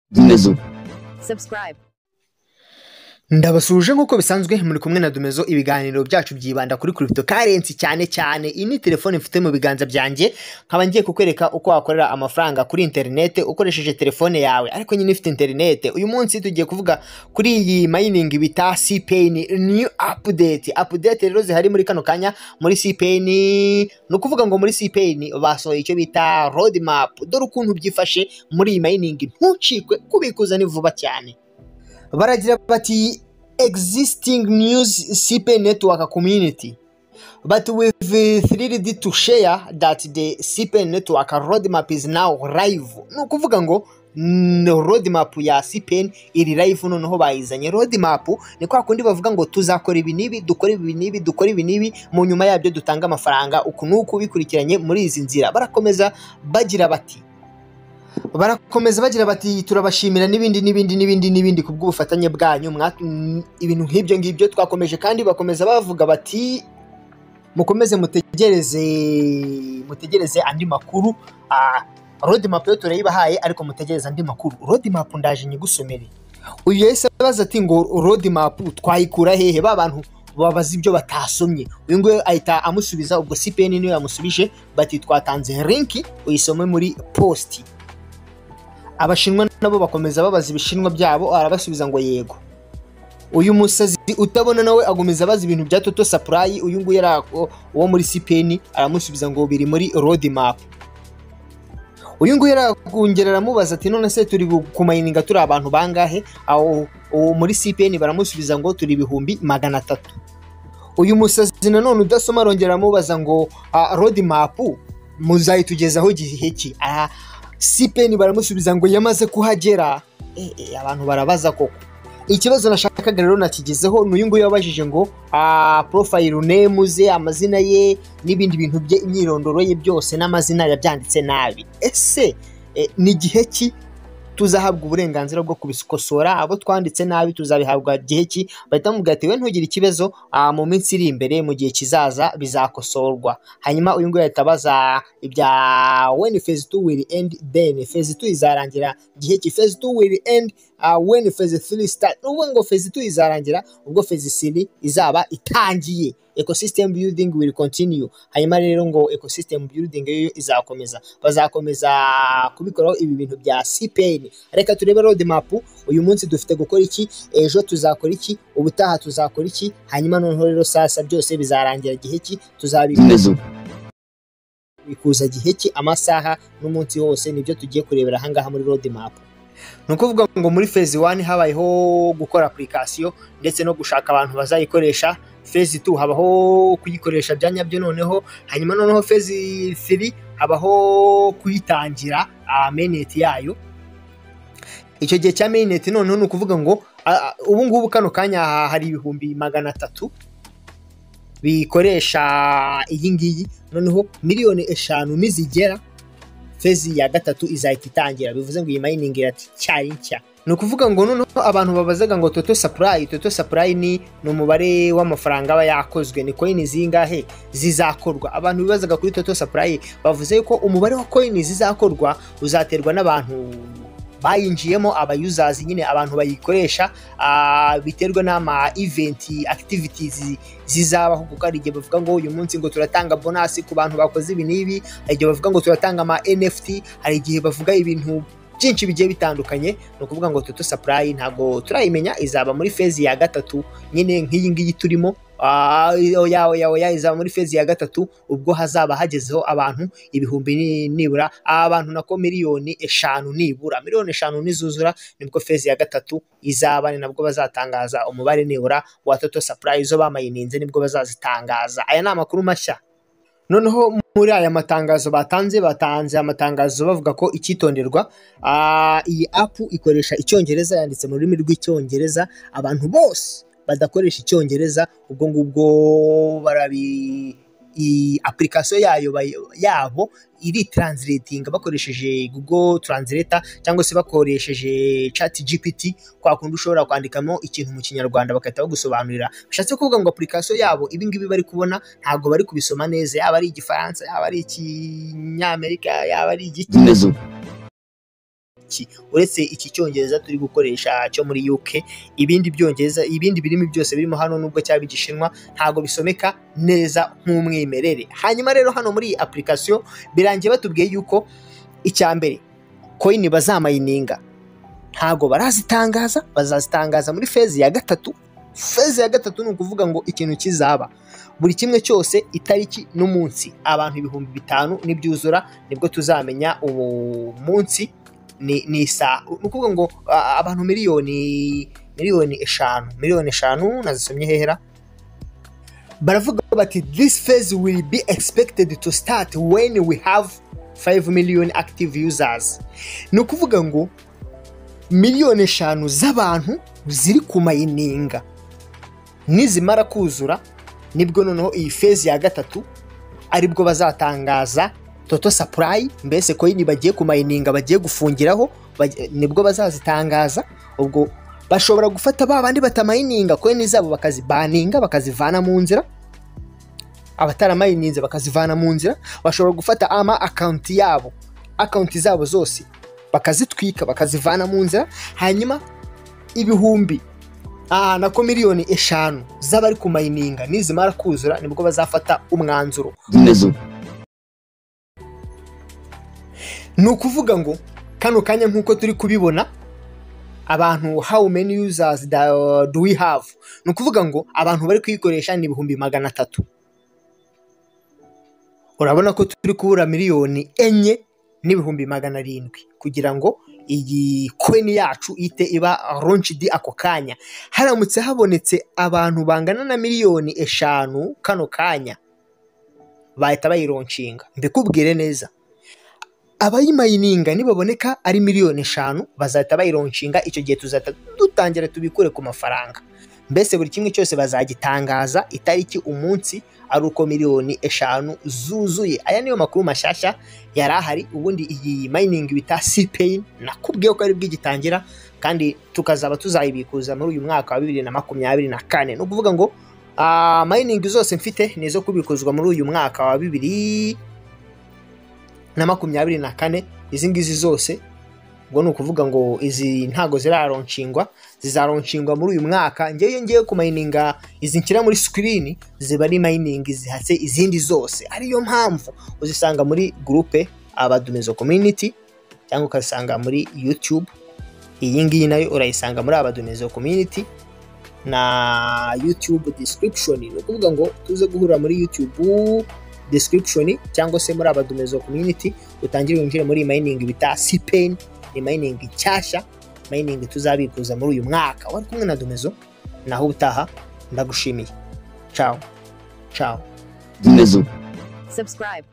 dumezo subscribe, ndabasuje nk'uko bisanzwe muri kumwe na dumezo ibiganiro byacu byibanda kuri crypto currency cyane cyane iyi ni telefone mfite mu biganza byanjye nkaba ngiye kukwereka uko wakorera amafaranga kuri interinete ukoresheje telefone yawe ariko nyine ifite interinete uyu munsi tugiye kuvuga kuri iyi mayiningi bita cpn new update update rero zihari muri kano kanya muri cpn ni ukuvuga ngo muri cpn basohoye icyo bita roadmap dore ukuntu byifashe muri iyi mayiningi ntucikwe kubikuza ni vuba cyane baragira bati existing news cp network community but with the 3d to share that the cp network roadmap is now live ni ukuvuga ngo mm, roadmap ya cpn iri live noneho bayizanye roadmap ni kwa kundi bavuga ngo tuzakora ibi n'ibi dukora ibi n'ibi dukora ibi n'ibi mu nyuma yabyo dutanga amafaranga uku n'uku bikurikiranye muri izi nzira barakomeza bagira bati barakomeza bagira bati turabashimira n'ibindi n'ibindi n'ibindi n'ibindi ku bw'ubufatanye bwanyu mwa- mm, ibintu nk'ibyo ngibyo twakomeje kandi bakomeza bavuga bati mukomeze mutegereze mutegereze andi makuru Ah, roadmap yo turayibahaye ariko mutegereze andi makuru roadmap ndaje nyigusomere uyu yahise abaza ati ngo roadmap twayikura hehe ba bantu babaza ibyo batasomye uyu nguyu ahita amusubiza ubwo cpn niwe yamusubije bati twatanze linki uyisome muri posti abashinwa nabo bakomeza babaza ibishinwa byabo arabasubiza ngo yego uyu musazi utabona nawe agomeza abaza ibintu bya toto sapurayi uyu nguyu yari ako- uwo muri sipeni aramusubiza ngo biri muri rodi mapu uyu nguyu aragongera aramubaza ati none se turi bu- kumayininga turi abantu bangahe aho uwo muri sipeni baramusubiza ngo turi ibihumbi magana atatu uyu musazi nanone udasoma arongera aramubaza ngo rodi mapu muzayitugezaho igihe ki Aha, sipeni baramusubiza ngo yamaze kuhagera Eh, eh, abantu barabaza koko ikibazo nashakaga rero nakigezeho n'uyu nguyu wabajije ngo ah, profile name ze amazina ye n'ibindi bintu bye imyirondoro ye byose n'amazina yabyanditse nabi ese eh, ni gihe ki tuzahabwa uburenganzira bwo kubikosora abo twanditse nabi tuzabihabwa gihe ki bahita bamubwira ati we ntugire ikibazo ah, mu minsi iri imbere mu gihe kizaza bizakosorwa hanyuma uyu nguyu ahita abaza ibya when phase 2 will end then phase 2 izarangira gihe ki phase 2 will end uh, when phase 3 start n'ubwo ngo phase 2 izarangira ubwo phase 3 izaba itangiye ecosystem building will continue hanyuma rero ngo ecosystem building yo izakomeza bazakomeza kubikoraho ibi bintu bya cpn reka turebe roadmap uyu munsi dufite gukora iki ejo tuzakora iki ubutaha tuzakora iki hanyuma noneho rero sasa byose bizarangira gihe ki tuzabikora dumezo bikuza gihe ki amasaha n'umunsi wose nibyo tugiye kurebera ahangaha muri road map ni ukuvuga ngo muri phase 1 habayeho gukora application ndetse no gushaka abantu bazayikoresha phase 2 habaho kuyikoresha bya nyabyo noneho hanyuma noneho phase 3 habaho kuyitangira ah, mainnet yayo icyo gihe cya mainnet noneho ni ukuvuga ngo ah, ah, ubu ngubu kano kanya ha- hari ibihumbi magana atatu bikoresha iyi ngiyi noneho miliyoni eshanu nizigera fezi ya gatatu izahita itangira bivuze ngo iyi mayiningi iracyari nshya ni ukuvuga ngo noneho abantu babazaga ngo toto sapurayi toto sapurayi ni ni umubare w'amafaranga aba yakozwe ni koyini zingahe zizakorwa abantu bibazaga kuri toto sapurayi bavuze yuko umubare wa koyini zizakorwa uzaterwa n'abantu bayinjiyemo abayuzazi nyine abantu bayikoresha ah, biterwa n'ama iventi akitivitizi zizabaho kuko hari igihe bavuga ngo uyu munsi ngo turatanga bonasi ku bantu bakoze ibi n'ibi hari igihe bavuga ngo turatanga ama NFT hari igihe bavuga ibintu byinshi bigiye bitandukanye ni ukuvuga ngo toto supply ntabwo turayimenya izaba muri fezi ya gatatu nyine nk'iyi ngiyi turimo Ah, oya oya oya izaba muri fezi ya gatatu ubwo hazaba hagezeho abantu ibihumbi ni- nibura abantu nako miliyoni eshanu nibura miliyoni eshanu nizuzura nibwo fezi ya gatatu izaba ni nabwo bazatangaza umubare nibura wa Toto Supply zo bamayininze nibwo bazazitangaza aya ni amakuru mashya noneho muri aya matangazo batanze batanze amatangazo bavuga ko icyitonderwa ah, iyi apu ikoresha icyongereza yanditse mu rurimi rw'icyongereza abantu bose badakoresha icyongereza ubwo ngubwo barabi iyi application yayo bay- yabo iri translating bakoresheje Google Translator cyangwa se bakoresheje chat GPT kwa kundi ushobora kwandikamo ikintu mu kinyarwanda bagahita bagusobanurira bishatse kuvuga ngo application yabo ibi ngibi bari kubona ntabwo bari kubisoma neza yaba ari igifaransa yaba ari ikinyamerika yaba ari igiki dumezo iki uretse iki cyongereza turi gukoresha cyo muri UK ibindi byongereza ibindi birimi byose birimo hano nubwo cyaba igishinwa ntago bisomeka neza nk'umwimerere hanyuma rero hano muri iyi application birangiye batubwiye yuko icya mbere coin bazamayininga ntago barazitangaza bazazitangaza muri fezi ya gatatu fezi ya gatatu ni ukuvuga ngo ikintu kizaba buri kimwe cyose itariki n'umunsi abantu ibihumbi bitanu n'ibyuzura nibwo tuzamenya uwo munsi ni isaha ni ukuvuga ngo abantu miliyoni miliyoni eshanu miliyoni eshanu nazisomye hehera baravuga bati this phase will be expected to start when we have 5 million active users ni ukuvuga ngo miliyoni eshanu z'abantu ziri kumayininga nizimara kuzura nibwo noneho iyi fezi ya gatatu aribwo bazatangaza toto sapurayi mbese koyini bagiye kumayininga bagiye gufungiraho nibwo bazazitangaza ubwo bashobora gufata ba bandi batamayininga koyini zabo bakazibaninga bakazivana mu nzira abataramayininze bakazivana mu nzira bashobora gufata ama akawunti yabo akawunti zabo zose bakazitwika bakazivana mu nzira hanyuma ibihumbi aha nako miliyoni eshanu z'abari kumayininga nizimara kuzura nibwo bazafata umwanzuro ni ukuvuga ngo kano kanya nk'uko turi kubibona abantu how many users do we have ni ukuvuga ngo abantu bari kuyikoresha ni ibihumbi magana atatu urabona ko turi kubura miliyoni enye n'ibihumbi magana arindwi kugira ngo iyi koini yacu ite iba ronshidi ako kanya haramutse habonetse abantu bangana na miliyoni eshanu kano kanya bahita bayironshinga mbikubwire neza abayimayininga nibaboneka ari miliyoni eshanu bazahita bayironshinga icyo gihe tuzahita dutangira tubikure ku mafaranga mbese buri kimwe cyose bazagitangaza itariki umunsi ari uko miliyoni eshanu zuzuye aya niyo makuru mashyashya yari ahari ubundi iyi mayiningi bita sipeyi nakubwiye ko ari bwo igitangira kandi tukazaba tuzayibikuza muri uyu mwaka wa bibiri na makumyabiri na kane ni ukuvuga ngo mayiningi zose mfite ni izo kubikuzwa muri uyu mwaka wa bibiri na makumyabiri na kane izi ngizi zose ubwo ni ukuvuga ngo izi ntago ziraronshingwa zizaronshingwa muri uyu mwaka ngewe iyo ngiye kumayininga izi nshyira muri sikirini ziba ari mayiningi zihatse izindi zose ariyo mpamvu uzisanga muri gurupe abadumizo community cyangwa ukazisanga muri yutube iyi ngiyi nayo urayisanga muri abadumizo community na yutube disitiribishoni ni ukuvuga ngo tuze guhurira muri yutube disitiribishoni cyangwa se muri abadumizo community utangire winjire muri iyi mayiningi bita sipeni ni mayiningi nshyashya mayiningi tuzabikuza muri uyu mwaka wari kumwe na domezo naho ubutaha ndagushimiye cawo cawo domezo subscribe